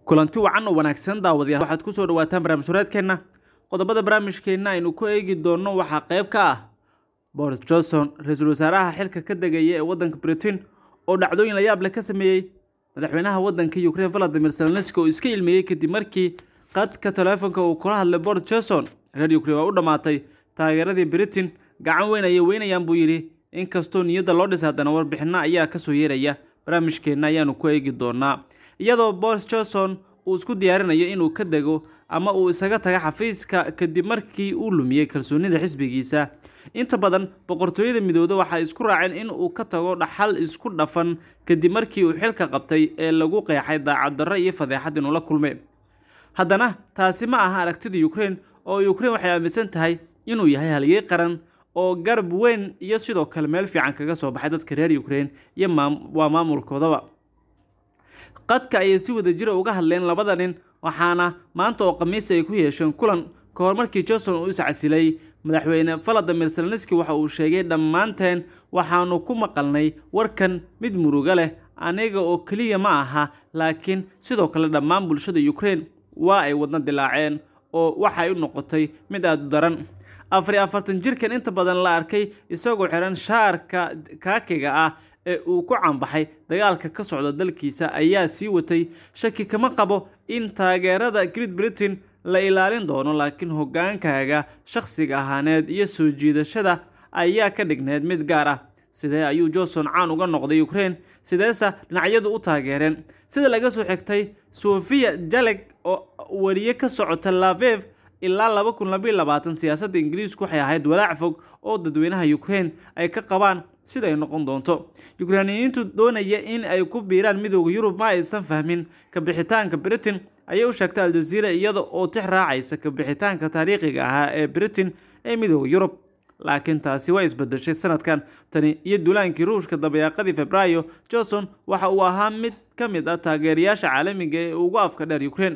kulanti wacan oo wanaagsan daawadayaal waxaad kusoo dhawaataan barnaamij horeedkeenna qodobada barnaamijkeenna aynu ku eegi doonno waxaa qayb ka ah boris johnson ra-iisul wasaaraha xilka ka degaya ee waddanka britain oo dhacdooyin la yaab leh ka sameeyey madaxweynaha waddanka ukraine valadimir zelenski oo iska ilmeeyey kadib markii qadka taleefonka uu kula hadlay boris johnson reer ukraine waa u dhammaatay taageeradii britain gacan weyn ayay weynayaan buu yidhi inkastoo niyadda loo dhisay haddana warbixinno ayaa kasoo yeeraya barnaamijkeenna ayaanu ku eegi doonaa iyadoo boris johnson uu isku diyaarinayo inuu ka dego ama uu isaga taga xafiiska kadib markii uu lumiyey kalsoonida xisbigiisa inta badan boqortooyada midooda waxay isku raaceen in uu ka tago dhaxal isku dhafan kadib markii uu xilka qabtay ee lagu qeexay daacaddarro iyo fadeexad inuu la kulmay haddana taasi ma aha aragtida ukraine oo ukraine waxay aaminsan tahay inuu yahay halyey qaran oo garab weyn iyo sidoo kale meel fiican kaga soo baxay dadka reer ukraine iyo waa maamulkoodaba qadka ayay si wada jira uga hadleen labada nin waxaana maanta oo khamiis ay ku yeesheen kulan ka hor markii johnson uu iscasilay madaxweyne valadimir zelenski waxa uu sheegay dhammaanteen waxaanu ku maqalnay warkan mid muruga leh aniga oo keliya ma aha laakiin sidoo kale dhammaan bulshada ukraine waa ay wadna dilaaceen oo waxay u noqotay mid aada u daran afar iyo afartan jirkan inta badan la arkay isagoo xiran shaarka kaakiga ah ee uu ku caanbaxay dagaalka ka socda dalkiisa ayaa sii watay shaki kama qabo in taageerada great britain la ilaalin doono laakiin hogaankaaga shakhsiga ahaaneed iyo soo jiidashada ayaa ka dhigneed mid gaar ah sidee ayuu johnson caan uga noqday ukraine sideese dhinacyadu u taageereen sida laga soo xigtay sofia jaleg oo wariye ka socota lavev ilaa laba kun labayo labaatan siyaasadda ingiriisku waxay ahayd walaac fog oo dadweynaha ukraine ay ka qabaan sida ay noqon doonto yukrainiyiintu doonaya in ay ku biiraan midooda yurub ma aysan fahmin kabixitaanka britain ayay u sheegtay aljaziira iyada oo tix raacaysa kabixitaanka taariikhiga ahaa ee britain ee midooda yurub laakiin taasi waa isbedeshay sanadkan tani iyo duulaankii ruushka dabayaaqadii februaayo johnson waxa uu ahaa mid ka mid ah taageerayaasha caalamiga ee ugu afka dheer ukraine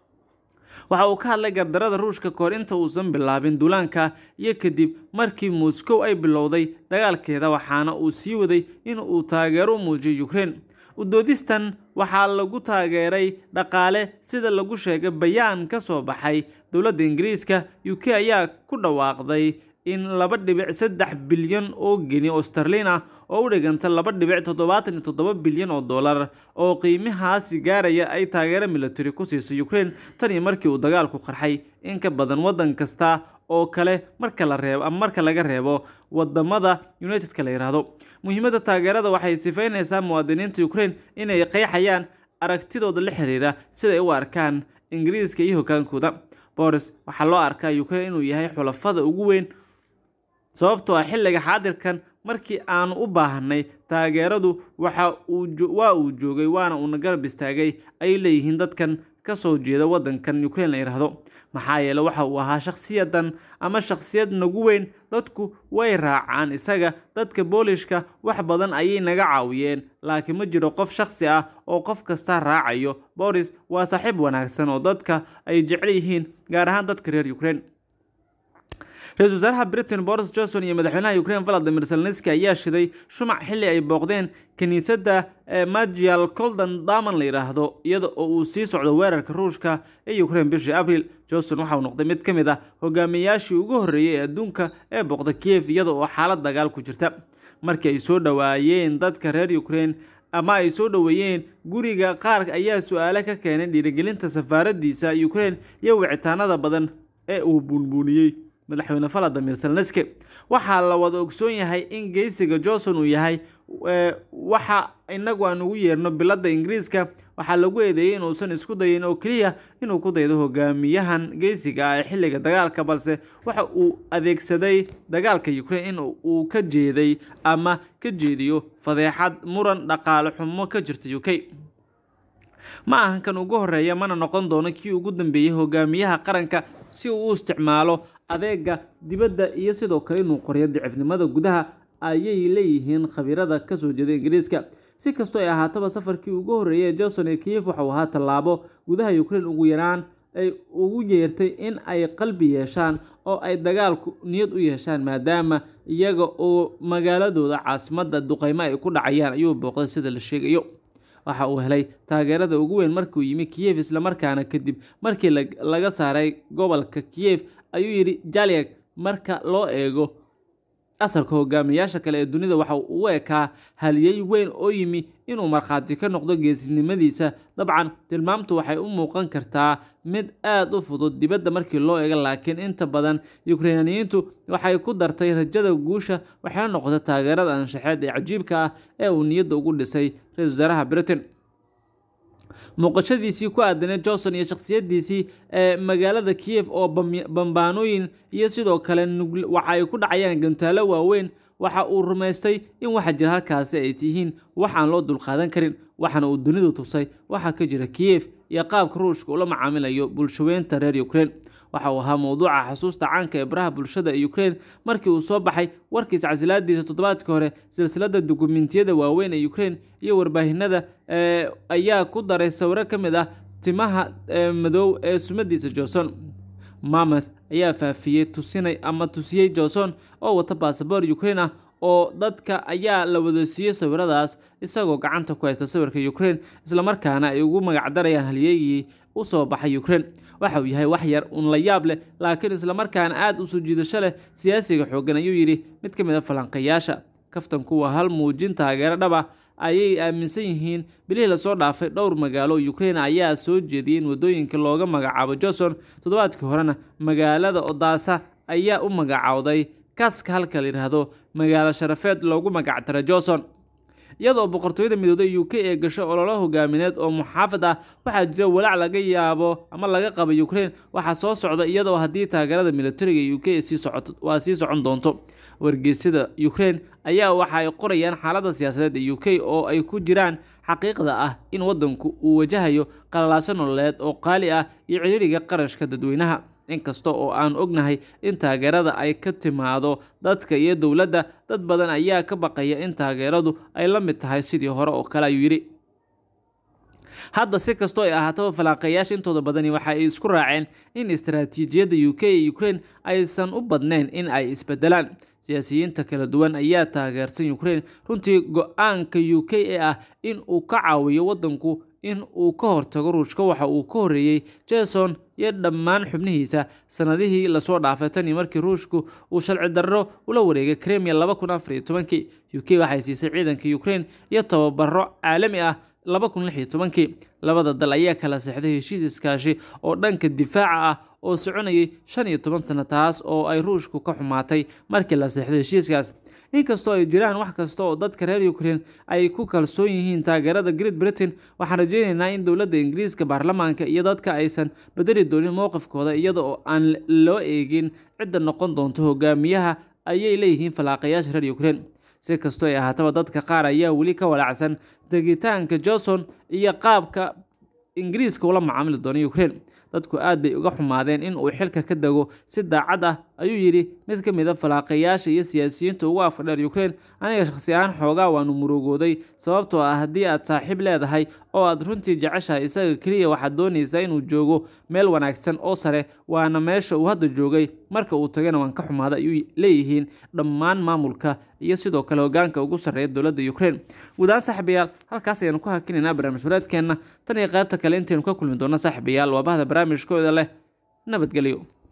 waxa uu ka hadlay gardarada ruushka kahor inta uusan bilaabin duulaanka iyo kadib markii moscow ay bilowday dagaalkeeda waxaana uu sii waday in uu taageero u muujiyay ukraine udoodistan waxaa lagu taageeray dhaqaale sida lagu sheegay bayaan ka soo baxay dowladda ingiriiska u k ayaa ku dhawaaqday in laba dhibic saddex bilyan oo geni oo starlin ah oo u dhiganta laba dhibic toddobaatan iyo toddoba bilyan oo dollar oo qiimahaasi gaaraya ay taageero military ku siisay ukraine tan iyo markii uu dagaalku qarxay in ka badan waddan kasta oo kale marka la reebo ama marka laga reebo wadamada unitedka la yidhaahdo muhiimadda taageerada waxay sifaynaysaa muwaadiniinta ukraine inay qeexayaan aragtidooda la xiriira siday u arkaan ingiriiska iyo hogaankooda boris waxaa loo arkaa ukraine inuu yahay xulafada ugu weyn sababtoo ah xilliga xaadirkan markii aanu u baahanay taageeradu waxa waa uu joogay waana uuna garab istaagay ay leeyihiin dadkan ka soo jeeda waddankan ukraine la yidhaahdo maxaa yeele waxa uu ahaa shakhsiyadan ama shakhsiyad nagu weyn dadku way raacaan isaga dadka boolishka wax badan ayay naga caawiyeen laakiin ma jiro qof shakhsi ah oo qof kasta raacayo boris waa saaxiib wanaagsan oo dadka ay jecel yihiin gaar ahaan dadka reer ukraine ra-iisul wasaaraha britain boris johnson iyo madaxweynaha ukraine valadimir zelenski ayaa shiday shumac xilli ay booqdeen kiniisadda magial coldan daman la yidhaahdo iyada oo uu sii socdo weerarka ruushka ee ukraine bishii abril johnson waxa uu noqday mid ka mid ah hogaamiyayaashii ugu horreeyay ee adduunka ee booqda kiev iyada oo xaalad dagaal ku jirta markii ay soo dhowaayeen dadka reer ukraine ama ay soo dhoweeyeen guriga qaar ayaa su-aale ka keenay dhiirigelinta safaaradiisa ukraine iyo wicitaanada badan ee uu buunbuuniyey madaxweyne valadimir zelenski waxaa la wada ogsoon yahay in geysiga johnson uu yahay waxa inagu aan ugu yeerno biladda ingiriiska waxaa lagu eedeeyey inuusan isku dayin oo keliya inuu ku daydo hogaamiyahan geysiga ah ee xilliga dagaalka balse waxa uu adeegsaday dagaalka ukraine in uu ka jeeday ama ka jeediyo fadeexad muran dhaqaale xumo ka jirta u k ma ahan kan ugu horeeya mana noqon doono kii ugu dambeeyey hogaamiyaha qaranka si uu u isticmaalo adeega dibadda iyo sidoo kale inuu qoriyo dicifnimada gudaha ayay leeyihiin khabiirada kasoo jeeda ingiriiska si kastoo ay ahaataba safarkii ugu horreeyay ee johnson ee kiev waxauu ahaa tallaabo gudaha ukraine ugu yaraan ay ugu yeertay in ay qalbi yeeshaan oo ay dagaalku niyad u yeeshaan maadaama iyaga oo magaaladooda caasimadda duqeymo ay ku dhacayaan ayuu booqday sida la sheegayo waxa uu helay taageerada ugu weyn markii uu yimi kiyef islamarkaana kadib markii laga saaray gobolka kiyef ayuu yidhi jaliag marka loo eego asalka hogaamiyaasha kale ee dunida waxa uu u ekaa haliyey weyn oo yimi inuu markhaati ka noqdo geesinimadiisa dabcan tilmaamtu waxay u muuqan kartaa mid aada u fudud dibadda markii loo eego laakiin inta badan yukrainiyiintu waxay ku dartay rajada guusha waxayna noqotay taageerada anshaxeed ee cajiibka ah ee uu niyadda ugu dhisay ra-isul wasaaraha britain muuqashadiisii ku aadanay johnson iyo shakhsiyadiisii ee magaalada kiyef oo bambaanooyin iyo sidoo kale waxa ay ku dhacayaan gantaalo waaweyn waxa uu rumaystay in waxa jira halkaasi ay tihiin wax aan loo dulqaadan karin waxaana uu dunidu tusay waxaa ka jira kiyef iyo qaabka ruushka ula macaamilayo bulshaweynta reer ukraine waxa uu ahaa mowduuca xusuusta caanka ee baraha bulshada ee ukraine markii uu soo baxay warkiis casilaadiisa toddobaadkii hore silsilada dukumentiyada waaweyn ee ukraine iyo warbaahinada ayaa ku daray sawiro ka mid ah timaha madow ee sumadiisa johnson mamas ayaa faafiyey tusinay ama tusiyey johnson oo wata basaboor ukraine ah oo dadka ayaa la wada siiyey sawiradaas isagoo gacanta ku haysta sawirka ukraine islamarkaana ay ugu magacdarayaan halyeegii u soo baxay ukraine waxa uu yahay wax yar un la yaab leh laakiin islamarkaana aada u soo jiidasho leh siyaasiga xooggan ayuu yidhi mid ka mid a falanqayaasha kaftanku waa hal muujin taageero dhab ah ayay aaminsan yihiin bilihii lasoo dhaafay dhowr magaalo ukraine ayaa soo jeediyey in wadooyinka looga magacaabo johnson toddobaadkii horena magaalada odaasa ayaa u magacaawday kaska halka la yidhaahdo magaalo sharafeed loogu magactara johnson iyadoo boqortooyada midooday u k ee gasho ololo hogaamineed oo muxaafad ah waxaa jira walaac laga yaabo ama laga qaba ukraine waxaa soo socda iyadoo haddii taageerada militariga u k waa sii socon doonto wargeysyada ukraine ayaa waxa ay qorayaan xaaladda siyaasadeed ee u k oo ay ku jiraan xaqiiqda ah in waddanku uu wajahayo qalalaaso nololeed oo qaali ah iyo ciriiriga qarashka dadweynaha inkasta oo aan ognahay in taageerada ay ka timaado dadka iyo dowladda dad badan ayaa ka baqaya in taageeradu ay la mid tahay sidii hore oo kale ayuu yidhi hadda si kastoo ay ahaataba falanqeeyaasha intooda badani waxa ay isku raaceen in istaraatiijiyadda u k ee ukraine aysan u badnayn in ay isbedelaan siyaasiyiinta kala duwan ayaa taageersan ukraine runtii go-aanka u k ee ah in uu ka caawiyo waddanku in uu ka hortago ruushka waxa uu ka horreeyey jason iyo dhammaan xubnihiisa sanadihii lasoo dhaafay tan iyo markii ruushku uu sharci darro ula wareegay kremia laba kun afar iyo tobankii u k waxay siisay ciidanka ukraine iyo tababaro caalami ah laba kun lix iyo tobankii labada dal ayaa kala seexday heshiis iskaashi oo dhanka difaaca ah oo soconayay shan iyo toban sano taas oo ay ruushku ka xumaatay markii la seexday heshiiskaas inkastoo ay jiraan wax kasta oo dadka reer ukraine ay ku kalsoon yihiin taageerada great britain waxaan rajeyneynaa in dowladda ingiriiska baarlamaanka iyo dadka aysan bedeli doonin mowqifkooda iyada oo aan loo eegin cidda noqon doonto hogaamiyaha ayay leeyihiin falaaqayaasha reer ukraine si kastoo ay ahaataba dadka qaar ayaa weli ka walaacsan degitaanka johnson iyo qaabka ingiriiska ula macaamili doona ukraine dadku aad bay uga xumaadeen in uu xilka ka dego si daacad ah ayuu yidhi mid ka mid a falaaqayaasha iyo siyaasiyiinta ugu afadheer ukraine aniga shakhsi ahaan xoogaa waanu murugooday sababtoo ah haddii aad saaxiib leedahay oo aad runtii jeceshahay isaga keliya waxaad doonaysaa inuu joogo meel wanaagsan oo sare waana meesha uu hadda joogay marka uu tagana waan ka xumaada ayuu leeyihiin dhammaan maamulka iyo sidoo kale hogaanka ugu sarreeya dowladda ukraine guud ahaan saaxiibayaal halkaas ayaanu ku hakinaynaa barnaamij wareedkeenna tan iyo qaybta kale intaynu ka kulmi doonno saaxiibayaal waa bahda barnaamijkooda leh nabadgelyo